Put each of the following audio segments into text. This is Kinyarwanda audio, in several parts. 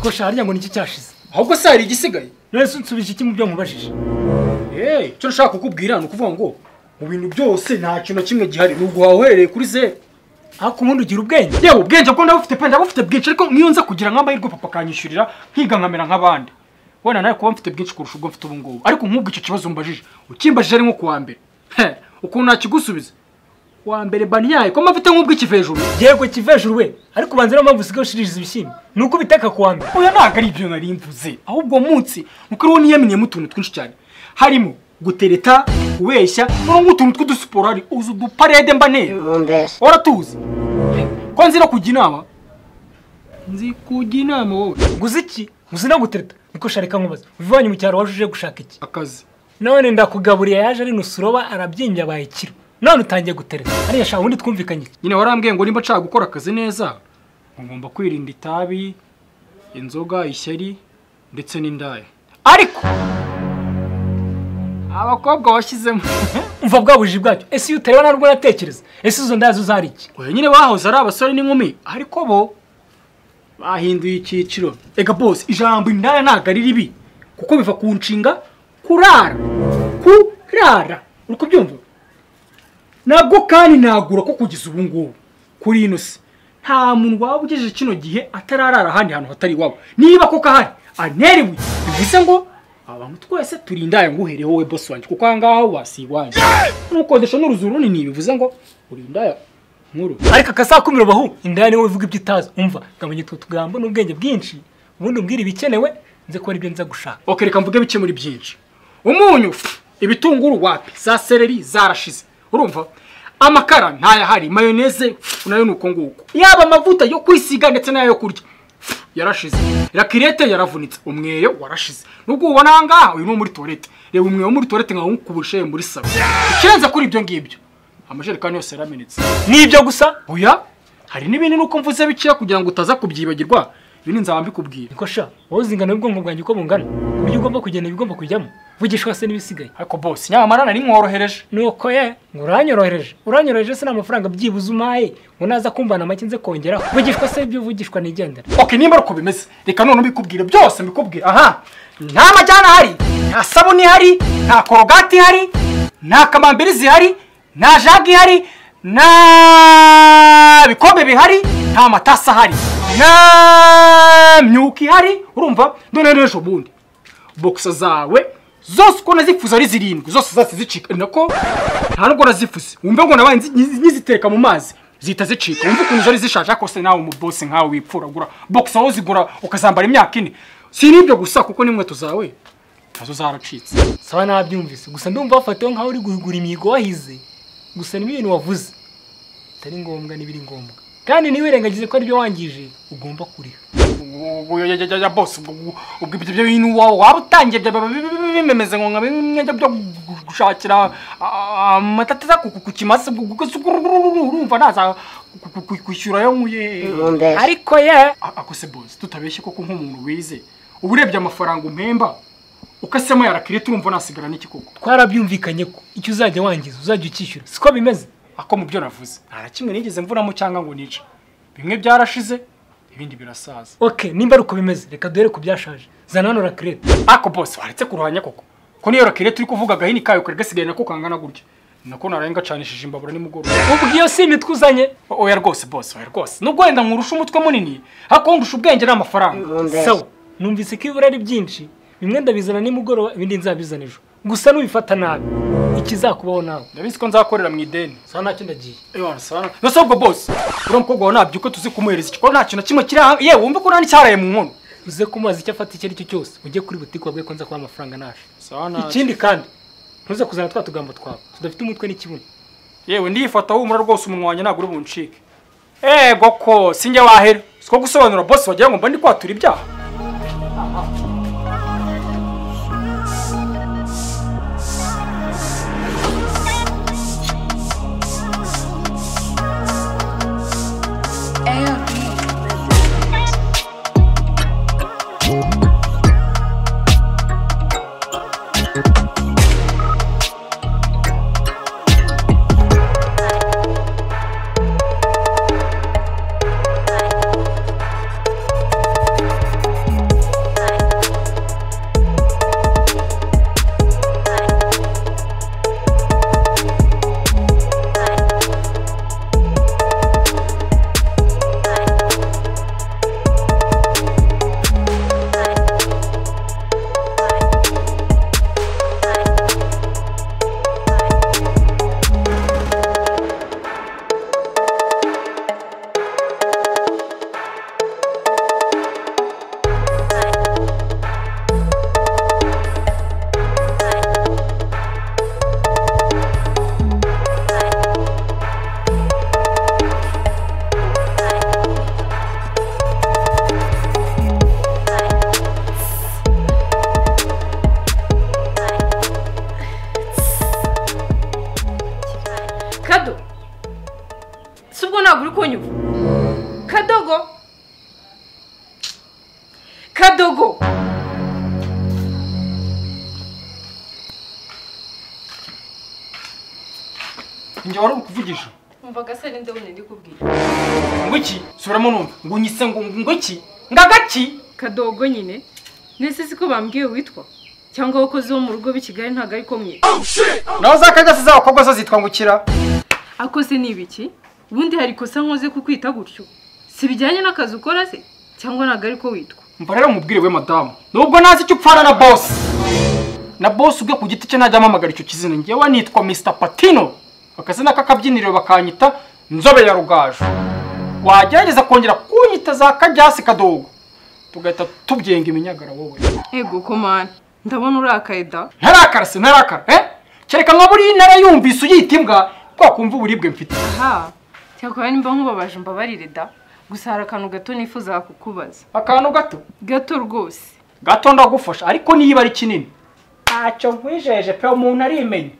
ko sharya ngo niki cyashize ahubwo se hari igisigaye yesu nsubije iki mu byo mubajije eee icyo nshaka kukubwira ni ukuvuga ngo mu bintu byose nta kintu na kimwe gihari ni uguhaha uhereye kuri zeru ariko ubundi ugira ubwenge yewe ubwenge bwo ndabufite pe ndabufite bwinshi ariko nk'iyo nza kugira nk'amahirwe papa akanyishyurira nkiga nkamera nk'abandi wenda nawe kuba mfite byinshi kurusha ubwo mfite ubu ngubu ariko nk'ubwo icyo kibazo umbajije ukimbajije ari nko kuwa mbere he ukuntu nakigusubiza wa mbere banyaye ko mafite nk'ubwo ikiva hejuru yego kiva hejuru we ariko ubanza niyo mpamvu usigaye ushiririza ibishyimbo ni uko ubiteka ku wa mbere oya ntabwo ari ibyo nari mvuze ahubwo uwo munsi nuko ariwo niyeminiyemo utuntu twinshi cyane harimo gutereta kubeshya n'ubu utuntu tw'udusiporari uzi uduparede mba ntera Mbese. waratuzi ko nzi no kujya inama nzi kujya inama wowe guza iki guza no gutereta niko sharika nkubaza uvivanye mu cyaro waje uje gushaka iki akazi none ndakugaburiye yaje ari nusuroba arabyinjya abaye ikiro none utangiye gutereta ariya shaka ubundi twumvikanye iki? nyine warambwiye ngo nimba nshaka gukora akazi neza ngomba kwirinda itabi inzoga ishyari ndetse n'indaya ariko abakobwa washyizemo umva bwa bujiji bwacyo ese iyo utareba ntabwo natekereza ese izo ndazo zari iki oya nyine bahoze ari abasore n'inkumi ariko bo bahinduye icyiciro ega bose ijambo indaya ntabwo ari ribi kuko biva ku nshinga kurara kurara uri kubyumva nabwo kandi nagura ko kugeza ubu ngubu kuri ino si nta muntu waba ugejeje kino gihe atararara ahandi hantu hatari iwabo niba koko ahari aneriwe bivuze ngo abantu twese turi indaya ngo uhere wowe bosi wanjye kuko aha ngaha wasi iwanjye n'ukodesha n'uruzu runini bivuze ngo uri indaya nkuru ariko akasakumiro bahu indaya niwe uvuga ibyo utazi umva ngabonye utwo tugambo n'ubwenge bwinshi ubundi umbwira ibikenewe nze ko aribyo nza gushaka Ok, reka mvuge bike muri byinshi umunyu pfu, ibitunguru wapi za seleri zarashize urumva amakara ntayahari mayoneze pfu, nayo ni uko nguko yaba amavuta yo kwisiga ndetse n'ayo kurya pfu, yarashize rakirete yaravunitse umweyo warashize nubwo ubona aha ngaha uyu ni uwo muri tuwarete reba umweyo wo muri tuwarete nkawukubushe muri saro ikirenze kuri ibyo ngibyo amajerekani yose yaramenetse ni ibyo gusa oya hari n'ibindi nuko mvuze bikeya kugira ngo utaza kubyibagirwa ibi ni nzaba mbikubwira niko sha wowe uzi ingano y'ubwonko bwanjye uko bungana ku buryo ugomba kugenda ibigomba kujyamo vugishwa se n'ibisigaye ariko bose nyamara nari mworohereje nuko ye ngo uranyorohereje uranyoroheje se n'amafaranga byibuze umaye ngo naza kumvana make nze kongeraho vugishwa se ibyo vugishwa nigendera ok nimba ari uko bimeze reka none mbikubwire byose mbikubwire aha nta majyana ahari nta sabuni ihari nta korogati ihari nta kamambiri zihari nta jage ihari nta bikombe bihari nta amatasi ahari nta myuka ihari urumva none n'ejo bundi bokisa zawe zose uko nazifuza ari zirindwi zose zahise zicika ni nako nta nubwo nazifuze wumve ngo nabaye nzi- nzi- nkiziteka mu mazi zihita zicika wumve ukuntu zari zishaje ariko se nawe umubose nkawe wipfuragura bokisa wowe uzigura ukazambara imyaka ine si n'ibyo gusa kuko n'inkweto zawe nazo zaracitse saba nabyumvise gusa ndumva wafatiwe nkaho uri guhigura imihigo wahize gusa niba ibintu wavuze bitari ngombwa n'ibiri ngombwa kandi ntiwirengagize ko aribyo wangije ugomba kuriha ya bose ubwo ibyo byo bintu wawe waba utangiye byaba bimeze ngo nka bimwe byo gushakira amata ataza ku kimasa urumva naza kwishyura yo nkuye Mbese. ariko ye akose bose tutabeshye koko nk'umuntu wize uba urebye amafaranga umpemba ukasemo yarakire turumva nasigara n'iki koko twarabyumvikanye ko icyo uzajya wangiza uzajya ukishyura siko bimeze ako mu byo navuze nta na kimwe nigeze mvunamo cyangwa ngo nice bimwe byarashize ibindi birasaza ok nimba ari uko bimeze reka duhere ku byashaje zana hano rakirete ako bose waretse kuruhanya koko ko niyo rakire turi kuvuga agahini kayo kari gasigaye nako kangana gutya nako naraye ngacanishije imbabura nimugoroba ubwo iyo si imitwe uzanye O- oya rwose bose oya rwose nubwo wenda nkurusha umutwe munini ariko ndusha ubwenge n'amafaranga Mbese. sawa numvise ko ibura ari byinshi bimwe ndabizana nimugoroba ibindi nzabizana ejo gusa nubifata nabi ikizakubaho nawe ndabizi ko nzakorera mu ideni saa ntacyo ndagiye yose ubwo bose uriya mukobwa wawe ntabyuka tuzi kumuhereza icyo nta kintu na kimwe kiri aha yewe wumve ko nta n'icyaraye mu nkono uze kumubaza icyo afata icyo ari cyo cyose ujye kuri butike wabwiye ko nza kuba amafaranga naje Iki- ikindi kandi ntuze kuzana twa tugambo twawe tudafite umutwe n'ikibuno yewe ndiyifata humura rwose umunwa wanjye ntabwo uri buncike ego ko sinjye wahera siko gusobanura bose wagira ngo mba ndi kwatura ibyaha kadogo njye wari ukuvugisha umvaga se ninde wundi ndi kubwira ngo iki subiramo numva ngo nyise ngo ngo iki ngo agaki kadogo nyine nese siko bambwiye witwa cyangwa abakozi bo mu rugo b'i kigali ntabwo ari ko mwe naho za kagasi z'abakobwa zo zitwa ngukira akose ni ibiki ubundi hari ikosa nkoze kukwita gutyo si bijyanye n'akazi ukora se cyangwa ntabwo ari ko witwa mva rero mubwire we madamu nubwo ntazi icyo upfana na bosi na bosi ubwe ku giti cye ntajya amamagara icyo kizina ngewe nitwa mr patino akazina k'akabyiniriro bakanyita nzobe ya rugaju wagerageza kongera kunyita za kajyasi kadogo tugahita tubyenga iminyagara wowe ego komana ndabona urakaye da ntarakara se ntarakara eh kereka nka buriya intara yumvise uyita imbwa twakumva uburibwe mfite aha cyakora nimba nkubabaje mbabarire da gusa hari akantu gato nifuzaga kukubaza akantu gato gato rwose gato ndagufasha ariko niba ari kinini ntacyo nkwijeje pe umuntu arimenye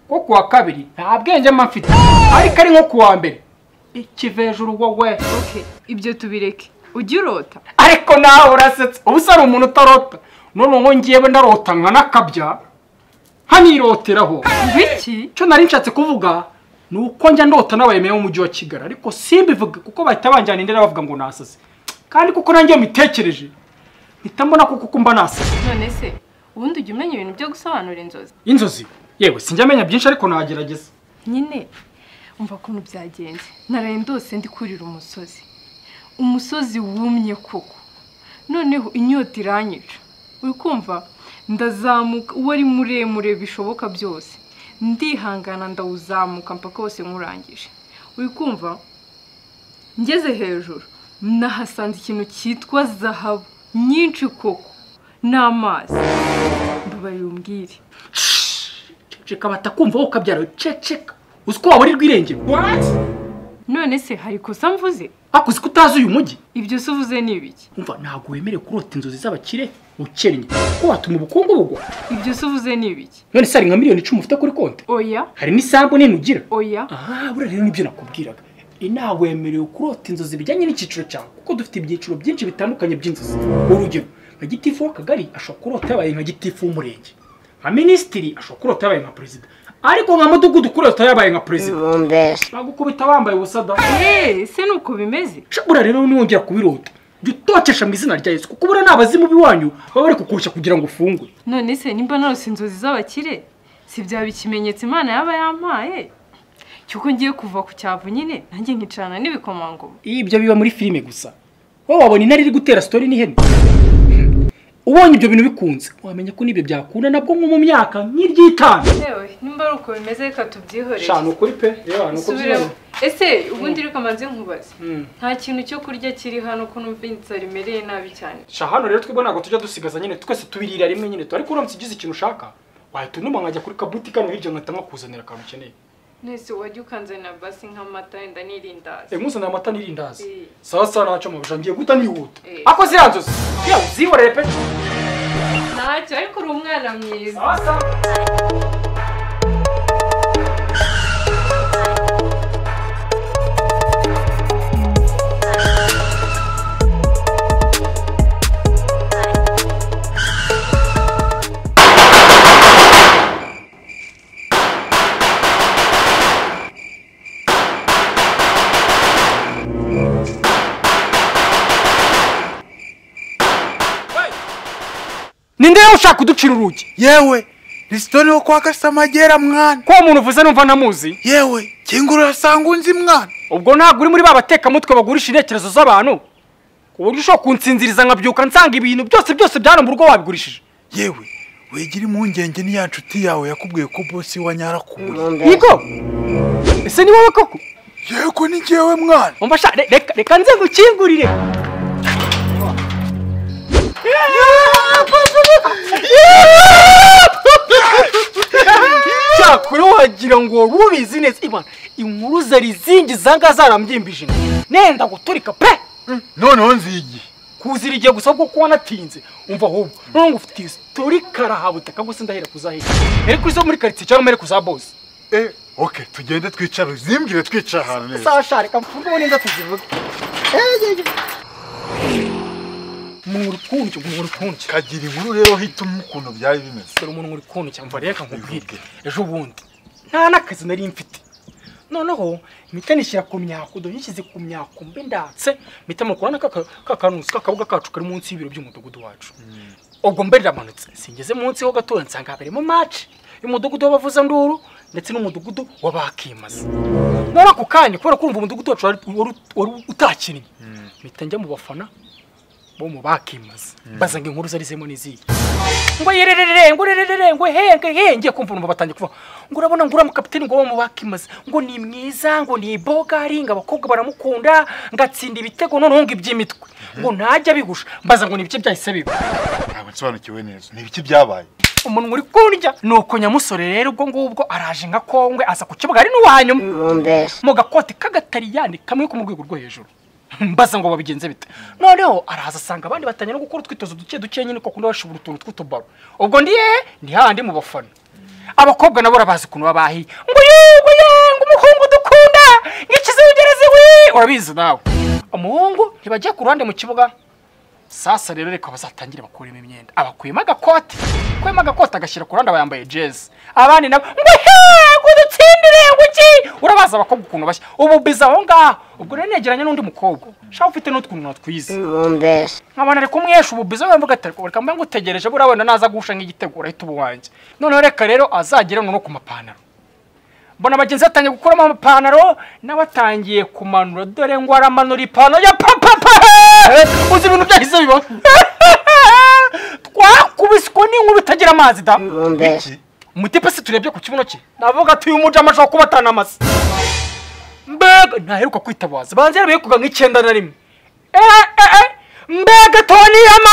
nko ku wa kabiri nta bwenge mba mfite ariko ari nko ku wa mbere ikivejuru wowe oke ibyo tubireke ujya urota ariko nawe urasetse ubu se ari umuntu utarota none ngo ngewe ndarota nka n'akabya nkaniroteraho biki icyo nari nshatse kuvuga ni uko njya ndota n'abayemeye b'umujyi wa kigali ariko simbivuge kuko bahita banjyana indera bavuga ngo nasase kandi kuko nanjye mitekereje mpita mbona ko kuko mba nasase none se ubundi ujya umenya ibintu byo gusobanura inzozi inzozi yewe sinjya amenya byinshi ariko nagerageza nyine umva ukuntu byagenze naraye ndose ndi kurira umusozi umusozi wumye koko noneho inyota iranyica uri kumva ndazamuka uwo ari muremure bishoboka byose ndihangana ndawuzamuka mpaka wose nkurangije uri kumva ngeze hejuru nahasanze ikintu cyitwa zahabu nyinshi koko n'amazi mbabarira umbwire ceceka batakumva wowe ukabyara ceceka uzi ko waburirwa irengero none se hari ikosa mvuze ariko uzi ko utazi uyu mujyi ibyo se uvuze ni ibiki umva ntabwo wemerewe kurota inzozi z'abakire ukennye kuko watuma ubukungu bugwa ibyo se uvuze ni ibiki none se hari nka miliyoni icumi ufite kuri konti oya hari n'isambu nini ugira oya aha buriya rero nibyo nakubwiraga inaha wemerewe kurota inzozi bijyanye n'icyiciro cyawe kuko dufite ibyiciro byinshi bitandukanye by'inzozi urugero nka gitifu w'akagari ashobora kurota yabaye nka gitifu w'umurenge nka minisitiri ashobora kurota yabaye nka perezida ariko nka mudugudu kurota yabaye nka perezida bagukubita bambaye ubusa da eee se ni uko bimeze buriya rero niwongera kubirota jya utotesha mu izina rya yesu kuko buriya n'abazimu b'iwanyu baba bari kukurushya kugira ngo ufungwe none se nimba narose inzozi z'abakire si byaba ikimenyetso imana yaba yampaye cy'uko ngiye kuva ku cyavu nyine nanjye nkicarana n'ibikomangoma ibyo biba muri filime gusa wowe wabona intare iri gutera sitori n'ihene ubonye ibyo bintu bikunze wamenya ko n'ibyo byakunda nabwo nko mu myaka nk'iry'itanu yewe nimba ari uko bimeze reka tubyihorere shana ukuri pe reba ni uko subiremo ese ubundi reka maze nkubaze Mm. nta kintu cyo kurya kiri hano ko numva inzara imereye nabi cyane sha hano rero twebwe ntabwo tujya dusigaza nyine twese tubirira rimwe nyine ariko uramutse ugize ikintu ushaka wahita unuma nkajya kuri kabuti kano hirya nkahita nkakuzanira akantu ukeneye nese wajya ukanzanira basi nk'amata wenda n'irindazi Eh, nkuzanira amata n'irindazi Eh. sawa sawa ntacyo mubisha ngiye guta nihuta Eh. ako ziriya nzozi yewe uzihorere pe ntacyo ariko uri umwana mwiza sawa sawa ninde rero ushaka kuducira urugi yewe ni sitori yo kwa gasamagera mwana ko uwo muntu uvuze numva ntamuzi yewe kingura urasanga unzi mwana ubwo ntabwo uri muri ba batekamutwe bagurisha intekerezo z'abantu ku buryo ushobora kunsinziriza nkabyuka nsanga ibintu byose byose byari mu rugo wabigurishije yewe wegera impungenge n'iya nshuti yawe yakubwiye ko bosi wa nyarakuye yego ese ni wowe koko yego ni jyewe mwana umva sha re- reka reka nze ngukingurire cyakora wagira ngo rubizi neza imana inkuru zari zingi zanga zarambyimbijeje nenda guturika pe noneho nzi igihe kuzira igihe gusa kuko kuba natinze umva ahubwo none ngo ufite isitori karahabutaka gusa ndahera kuzahera ere kuri zo muri karitsiye cyangwa mere kuza bose eh oke tugende twicare uzimbwire twicara ahantu neza sasha reka mfunge ubundi nza tuzivuge umuntu uri kunca umuntu uri kunca kagira inkuru rero hitamo ukuntu byari bimeze dore umuntu uri kunca mva reka nkubwire ejo bundi nta n'akazi nari mfite noneho mpita nishyira ku myako dore nishyize ku myako mbe ndatse mpita mukora na ka kanusi k'akabuga kacu kari munsi y'ibiro by'umudugudu wacu ubwo mbe ndamanutse singeze munsi ho gatoya nsanga habereyemo maci y'umudugudu w'abavuzanduru ndetse n'umudugudu w'abakimaze muri ako kanya kubera kumva umudugudu wacu wari wari utakinnye mpita njya mu bafana bo mu bakimaze bazanga inkuru zarizemo n'iziyi ngo yererere ngo rererere ngo henge henge kumva numva batangiye kuva ngo urabona ngo uriya mukapiteni ngo wo mu bakimaze ngo ni mwiza ngo ni bogari ngo abakobwa baramukunda ngo atsinda ibitego noneho ngo iby'imitwe ngo ntajya abigusha mbaza ngo ni ibice byahise biba ntabwo nsobanukiwe neza ni ibiki byabaye umuntu uri kundya ni uko nyamusore rero ubwo ngubwo araje nka kongwe aza ku kibuga ari n'uwanyuma mu gakote k'agatariyani kamwe ko mu rwego rwo hejuru mbaza ngo babigenze bite noneho araza asanga abandi batangira no gukora utwitozo duke duke nyine kuko undi bashobora utuntu tw'utubaro ubwo ndi he ni hahandi mu bafana abakobwa nabo urabazi ukuntu babahi ngo yego ngo umuhungu dukunda ngikize ugereze we urabizi nawe umuhungu ntibajya ku ruhande mu kibuga sasa rero reka bazatangire bakuremo imyenda abakuyemo agakote akuyemo agakote agashyira ku ruhande aba yambaye jezi abandi nabo ngo hego dutsindire ngo iki urabaza abakobwa ukuntu bashya ubu biza aho ngaho ubwo rero negeranye n'undi mukobwa shaka ufite n'utwuntu natwize nkabona ari kumwesha ubu biza we mvuga ati reka reka mbe ngutegereje buriya wenda naza guhusha nk'igitego urahita uba uwanjye noneho reka rero azagere no ku mapantaro mbona bagenzi be batangiye gukuramo amapantaro nawe atangiye kumanura dore ngo aramanura ipantaro ya papapa uzi ibintu byahise biba twakubiswe n'inkuru itagira amazi da iki umutipe se turebye ku kibuno cye navuga ati uyu mujama ashobora kuba atanamaze mbega ntaheruka kwitabaza banze yarabikuga nk'icyenda na rimwe eh eh eh mbega toni ama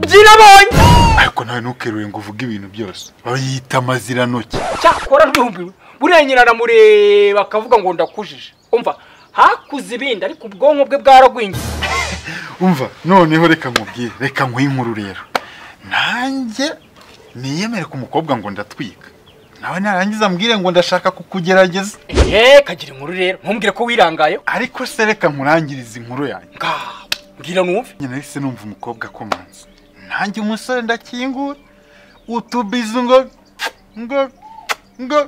byirabonye ariko nawe ntukeruye ngo uvuge ibintu byose bayita amazirantoki cyakora ntumbiwe buriya nyina aramureba akavuga ngo ndakujije umva hakuze ibindi ariko ubwonko bwe bwaragwingiye umva noneho reka nkubwire reka nkwiye inkuru rero nanjye niyemere ku mukobwa ngo ndatwika nawe narangiza mbwire ngo ndashaka kukugerageza eee kagira inkuru rero ntumbwire ko wirangaye ariko se reka nkurangiriza inkuru yanjye ngaho mbwira numve nyine nahise numva umukobwa akomanze nanjye umusore ndakingura utubizu ngo ngo ngo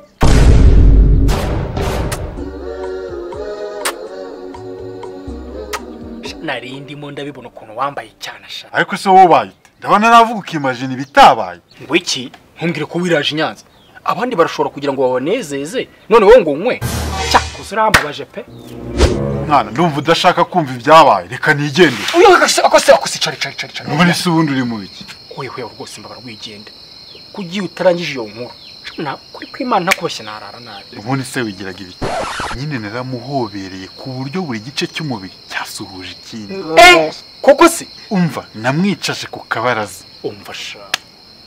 nari ndimo ndabibona ukuntu wambaye cyane ashaka ariko se wowe ubaye ute ndabona navuga ukimajina ibitabaye ngo iki ntumbwire ko wiraje i nyanza abandi barashobora kugira ngo babanezeze none wowe ngo unywe cyakoze urambabaje pe mwana ndumva udashaka kumva ibyabaye reka nigendere uyu akose akose akose cari cari cari cari none se ubundi uri mu biki wewe rwose mbabara wigende kugiye utarangije iyo nkuru na kuri kwimana ntakubashye narara nabi ubundi se wigiraga ibiki nyine naramuhobereye ku buryo buri gice cy'umubiri cyasuhuje ikindi eh koko se umva namwicaje ku kabaraza umva sha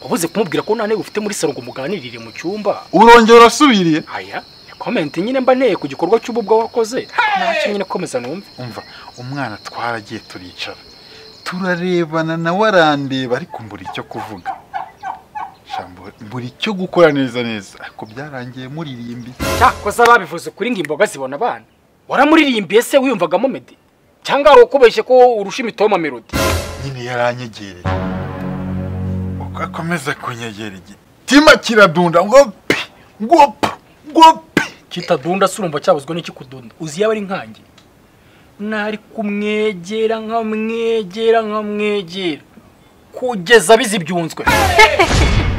wabuze kumubwira ko nta ntebe ufite muri salo ngo muganirire mu cyumba urongera urasubiriye aya komenti nyine mba nteye ku gikorwa cy'ububwa wakoze ntacyo nyine komeza numve umva umwana twaragiye turicara turarebana nawe arandeba ariko mbura icyo kuvuga Shambo, mbura icyo gukora neza neza ariko byarangiye muririmbi cyakoze babivuze kuri ngo imboga zibona abana waramuririmbiye se wiyumvagamo medi cyangwa hari ukubeshye ko urusha imitoma melodi nyine yaranyegereye uko akomeza kunyegera igitima kiradunda ngo pi ngo pa ngo pi kitadunda se urumva cyabuzwe n'iki kudunda uzi yaba ari nkange nari kumwegera nkamwegera nkamwegera kugeza bizibyunzwe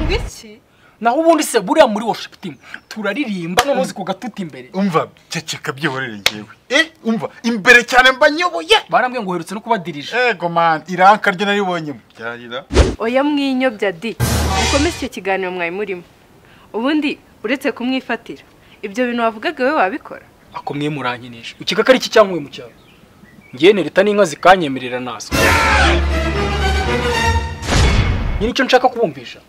ngo iki naho ubundi se buriya muri worshipting turaririmba none uzi kugatuta imbere umva ceceka byihorere ngewe eh umva imbere cyane mba nyoboye barambwiye ngo uherutse no kubadirije ego man iranka ryo naribonye byarira oya mwinyobya di mukomeze icyo kiganiro mwari murimo ubundi uretse kumwifatira ibyo bintu wavugaga wowe wabikora ako mwe murankinisha ikigaga ari iki cyangwa mwe mu cyaro ngewe nereta n'inka zikanyemerera naso nyine icyo nshaka kubumvisha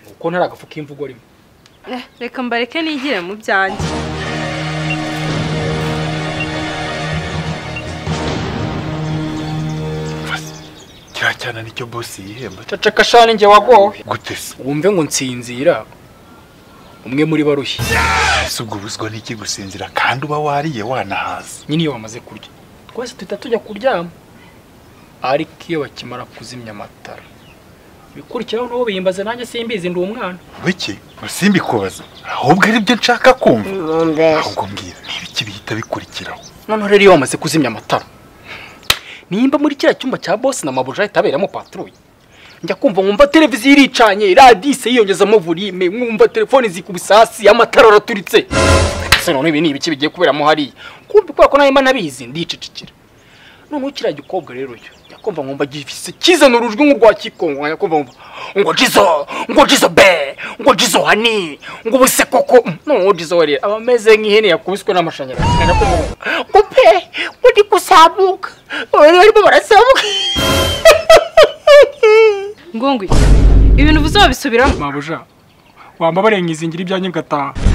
ni uko ntari agafu k'imvugo rimwe Eh, reka mbareke nigire mu byanjye kiriya cyane nicyo boss yihemba caceka shani njye wagowe gute se wumve ngo nsinzira umwe muri barushye ese ubwo ubuzwa n'iki gusinzira kandi uba wariye wanahaze nyine iyo bamaze kurya twese duhita tujya kuryama ariko iyo bakimara kuzimya amatara bikurikiraho nabo biyimbaza nanjye simbizi ndi umwana Biki simbikubaza ahubwo aribyo nshaka kumva Umbeshe. ahubwo mbwira ni ibiki bihita bikurikiraho noneho rero iyo bamaze kuzimya amatara nimba muri kiriya cyumba cya bosi na mabuja ahita aberamo paturuye njya kumva nkumva televiziyo iricanye radise yiyongezamo volime nkumva telefoni zikubisasi amatara araturitse ese noneho ibi ni ibiki bigiye kuberamo hariya kumva kubera ko nawe mba nabizi ndicecekera noneho kiriya gikobwa rero yo njya kumva nkumva gifise kizana urujwi nk'urwa kikongo njya kumva nkumva ngo jizo ngo jizo be ngo jizo hani ngo ubuse koko noneho jizo we rero aba ameze nk'ihene yakubiswe n'amashanyarazi njya kumva nkumva ngo pe undi kuzamuka ubu barimo barazamuka ngongwe ibintu uvuze wabisubiramo mabuja wamba barenga izingira ibyanjye ngataha